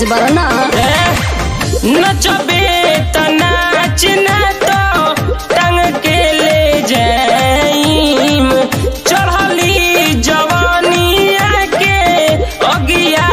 बारा ना नचबे त नाच ना तो टंग के ले जाइम चढ़ली जवानिया के अगिया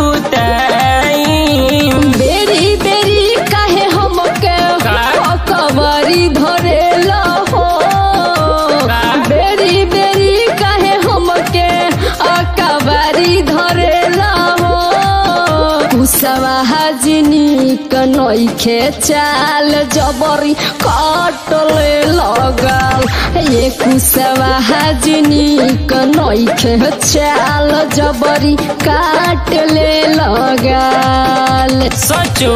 बुताइम बेरी बेरी काहे हमके का? कवरी धरेला हो का? बेरी बेरी काहे हमके कवरी धरेला हो कुसवा हजनी कनैखे चाल जबरी कटले लगल ये कुसवा हजनी कनैखे चाल जबरी काटले लगल सचो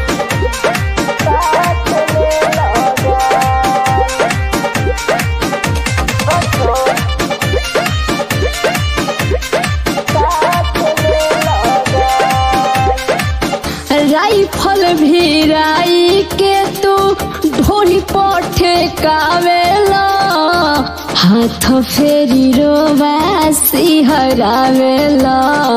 राइफल भिराई के तू ढोली पठे कावेला हाथ फेरी रोवासी हरावेला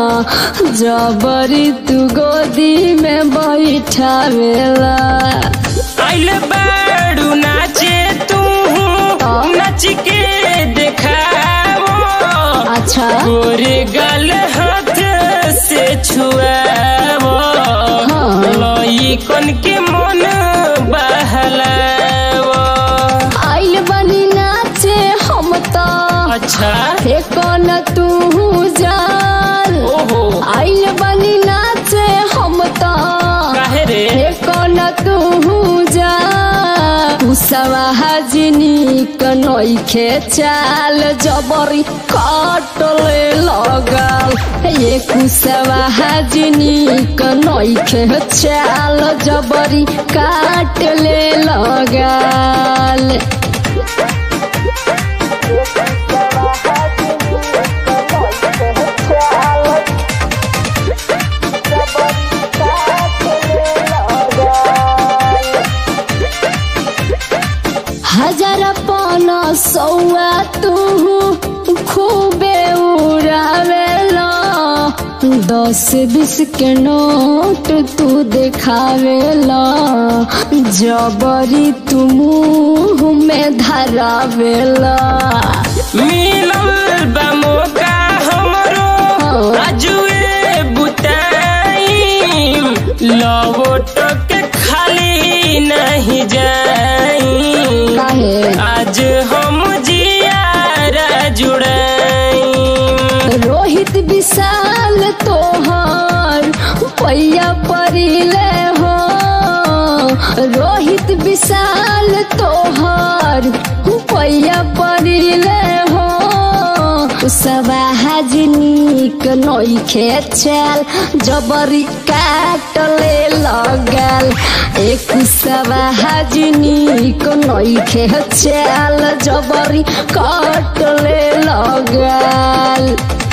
जबरी तू गोदी में बैठावेला आइल बाड़ू नाचे तू नाच के देखाओ अच्छा गोरे गल हाथ से छुआओ हाँ। लई कन के मन बहलाओ आइल बनी नाचे हम तो अच्छा फेकन तू जाल ओहो आइल बनी नाचे हम तो काहे रे कन तू जा कुसवा हजनी कनैखे चाल जबरी कटले लगल ये कुसवा हजनी कनैखे चाल जबरी काटले लगल हजार पन सौआ तू खूबे उड़ावेला दस बीस के नोट तू देखावेला जबरी तू मुंह में धरावेला मिलल बा मौका हमरो हाँ। आजुए बुताइम लवोट के खाली नहीं जाई काहे आज हम जियारा जुड़ाइम रोहित विशाल तोहर पैया परिले हो रोहित विशाल तोहर पैया परिले हो सवा हजनीक नैखे चल जबरी काटले लगल एक सवा हजनीक नैखे चल जबरी काटले लगल